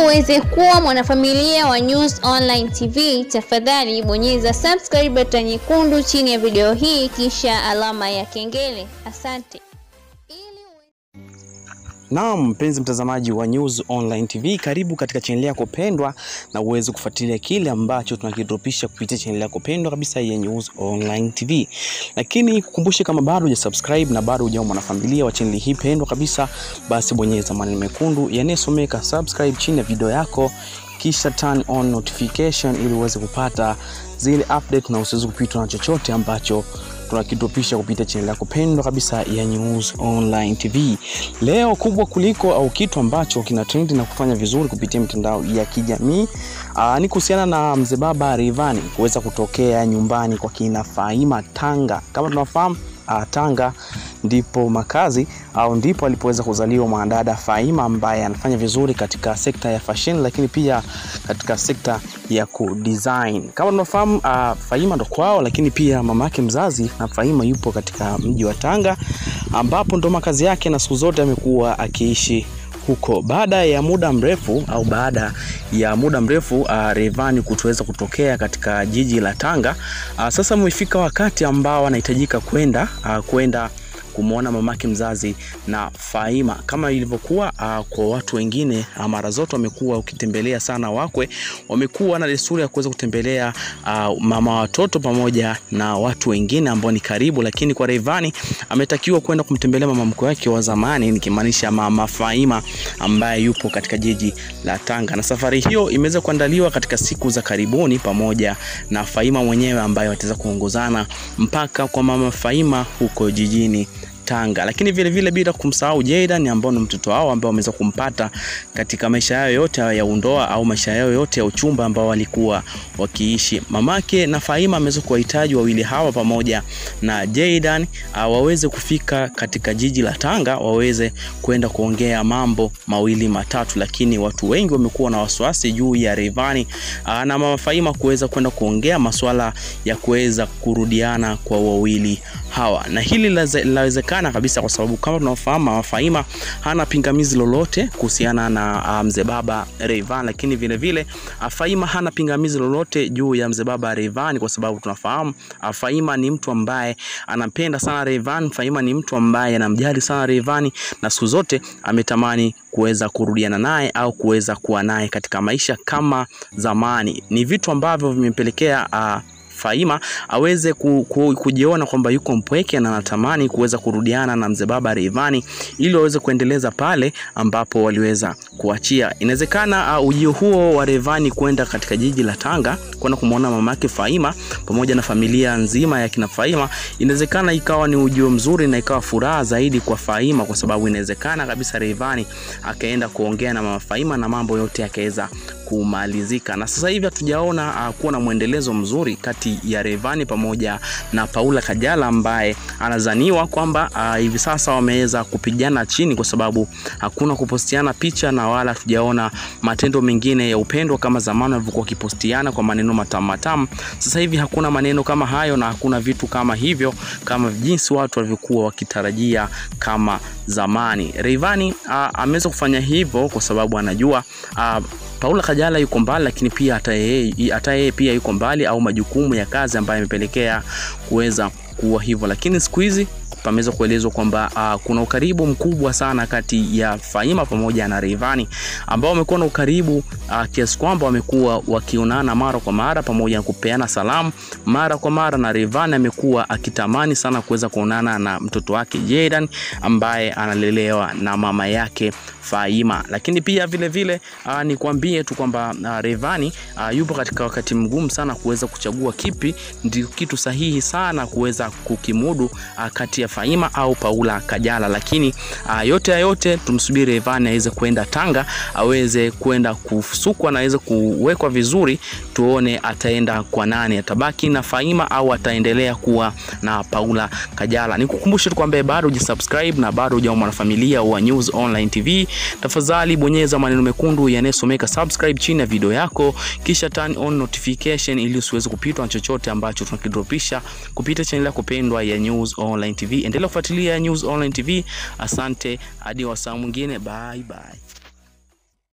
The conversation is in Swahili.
uweze kuwa mwanafamilia wa News Online TV, tafadhali bonyeza subscribe button nyekundu chini ya video hii kisha alama ya kengele. Asante. Naam, mpenzi mtazamaji wa News Online TV, karibu katika chaneli yako pendwa na uweze kufuatilia kile ambacho tunakidropisha kupitia chaneli yako pendwa kabisa ya News Online TV. Lakini kukumbushe, kama bado hujasubscribe na bado hujawa mwanafamilia wa chaneli hii pendwa kabisa, basi bonyeza maneno mekundu yanayosomeka subscribe chini ya video yako kisha turn on notification ili uweze kupata zile update na usiweze kupitwa na chochote ambacho tunakidropisha kupitia channel yako pendwa kabisa ya News Online TV. Leo kubwa kuliko au kitu ambacho kina trend na kufanya vizuri kupitia mitandao ya kijamii aa, ni kuhusiana na mzee baba Rayvanny kuweza kutokea nyumbani kwa kina Faima Tanga. Kama tunafahamu uh, Tanga ndipo makazi au ndipo alipoweza kuzaliwa mwanadada Faima ambaye anafanya vizuri katika sekta ya fashion, lakini pia katika sekta ya kudesign. Kama tunafahamu uh, Faima ndo kwao, lakini pia mama yake mzazi na Faima yupo katika mji wa Tanga ambapo ndo makazi yake na siku zote amekuwa akiishi huko. Baada ya muda mrefu au baada ya muda mrefu uh, Rayvanny kutoweza kutokea katika jiji la Tanga, uh, sasa umefika wakati ambao anahitajika kwenda uh, kwenda kumwona mamake mzazi na Faima kama ilivyokuwa uh, kwa watu wengine uh, mara zote wamekuwa ukitembelea sana wakwe, wamekuwa na desturi ya kuweza kutembelea uh, mama watoto pamoja na watu wengine ambao ni karibu, lakini kwa Rayvanny ametakiwa kwenda kumtembelea mama mkwe wake wa zamani, nikimaanisha mama Faima ambaye yupo katika jiji la Tanga, na safari hiyo imeweza kuandaliwa katika siku za karibuni pamoja na Faima mwenyewe ambaye wataweza kuongozana mpaka kwa mama Faima huko jijini Tanga, lakini vile vile bila kumsahau Jaydan ambao ni mtoto wao ambao wameweza kumpata katika maisha yao yote ya undoa au maisha yao yote ya uchumba ambao walikuwa wakiishi. Mamake na Faima ameweza kuwahitaji wawili hawa pamoja na Jaydan uh, waweze kufika katika jiji la Tanga waweze kwenda kuongea mambo mawili matatu, lakini watu wengi wamekuwa na wasiwasi juu ya Rayvanny uh, na mama Faima kuweza kwenda kuongea masuala ya kuweza kurudiana kwa wawili hawa, na hili linawezekana kabisa kwa sababu kama tunafahamu mama Faima hana pingamizi lolote kuhusiana na mzee um, baba Rayvanny, lakini vile vile Faima hana pingamizi lolote juu ya mzee baba Rayvanny kwa sababu tunafahamu Faima ni mtu ambaye anampenda sana Rayvanny. Faima ni mtu ambaye anamjali sana Rayvanny na siku zote ametamani kuweza kurudiana naye au kuweza kuwa naye katika maisha kama zamani. Ni vitu ambavyo vimepelekea uh, Faima aweze ku, ku, kujiona kwamba yuko mpweke na anatamani kuweza kurudiana na mzee baba Rayvanny ili waweze kuendeleza pale ambapo waliweza kuachia. Inawezekana uh, ujio huo wa Rayvanny kwenda katika jiji la Tanga kwenda kumwona mama yake Faima pamoja na familia nzima ya kina Faima, inawezekana ikawa ni ujio mzuri na ikawa furaha zaidi kwa Faima, kwa sababu inawezekana kabisa Rayvanny akaenda kuongea na mama Faima na mambo yote yakaweza kumalizika, na sasa hivi hatujaona uh, kuwa na mwendelezo mzuri kati ya Rayvanny pamoja na Paula Kajala ambaye anazaniwa kwamba uh, hivi sasa wameweza kupigana chini, kwa sababu hakuna kupostiana picha na wala hatujaona matendo mengine ya upendo kama zamani walivyokuwa wakipostiana kwa maneno matamu matamu. Sasa hivi hakuna maneno kama hayo na hakuna vitu kama hivyo kama jinsi watu walivyokuwa wakitarajia kama zamani. Rayvanny uh, ameweza kufanya hivyo kwa sababu anajua uh, Paula Kajala yuko mbali, lakini pia hata yeye hata yeye pia yuko mbali, au majukumu ya kazi ambayo yamepelekea kuweza kuwa hivyo, lakini siku hizi pameweza kuelezwa kwamba uh, kuna ukaribu mkubwa sana kati ya Faima pamoja na Rayvanny ambao wamekuwa na ukaribu uh, kiasi kwamba wamekuwa wakionana mara kwa mara pamoja na kupeana salamu mara kwa mara, na Rayvanny amekuwa akitamani sana kuweza kuonana na mtoto wake Jaydan ambaye analelewa na mama yake Faima. Lakini pia vile vile uh, nikwambie tu kwamba uh, Rayvanny uh, yupo katika wakati mgumu sana kuweza kuchagua kipi ndio kitu sahihi sana kuweza kukimudu uh, kati ya Faima au Paula Kajala, lakini uh, yote ya yote tumsubiri Rayvanny aweze kwenda Tanga aweze kwenda kusukwa na aweze kuwekwa vizuri, tuone ataenda kwa nani, atabaki na Faima au ataendelea kuwa na Paula Kajala. Nikukumbushe tu kwamba bado hujasubscribe na bado hujawa mwanafamilia wa News Online TV, tafadhali bonyeza maneno mekundu yanayosomeka subscribe chini ya video yako, kisha turn on notification ili usiweze kupitwa na chochote ambacho tunakidropisha kupitia channel yako pendwa ya News Online TV. Endelea kufuatilia News Online TV. Asante hadi wasaa mwingine, bye bye.